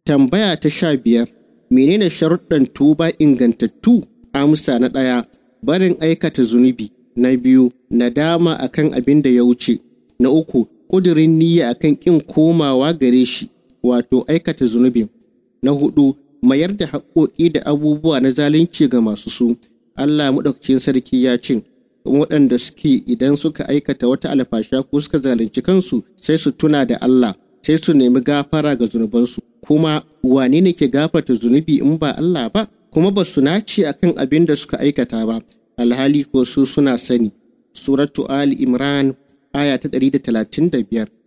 Tambaya ta sha biyar, menene sharuɗan tuba ingantattu? Amsa na ɗaya, barin aikata zunubi. Na biyu, nadama akan abin da ya wuce. Na uku, ƙudurin niyya akan ƙin komawa gare shi, wato aikata zunubin. Na hudu, mayar da haƙoƙi da abubuwa na zalunci ga masu su. Allah maɗaukakin sarki ya ce, waɗanda suke idan suka aikata wata alfasha ko suka zalunci kansu sai su tuna da Allah sai su nemi gafara ga zunubansu kuma wane ne ke gafarta zunubi in ba Allah ba kuma ba su nace akan abin da suka aikata ba alhali ko su suna sani suratu ali imran aya ta 135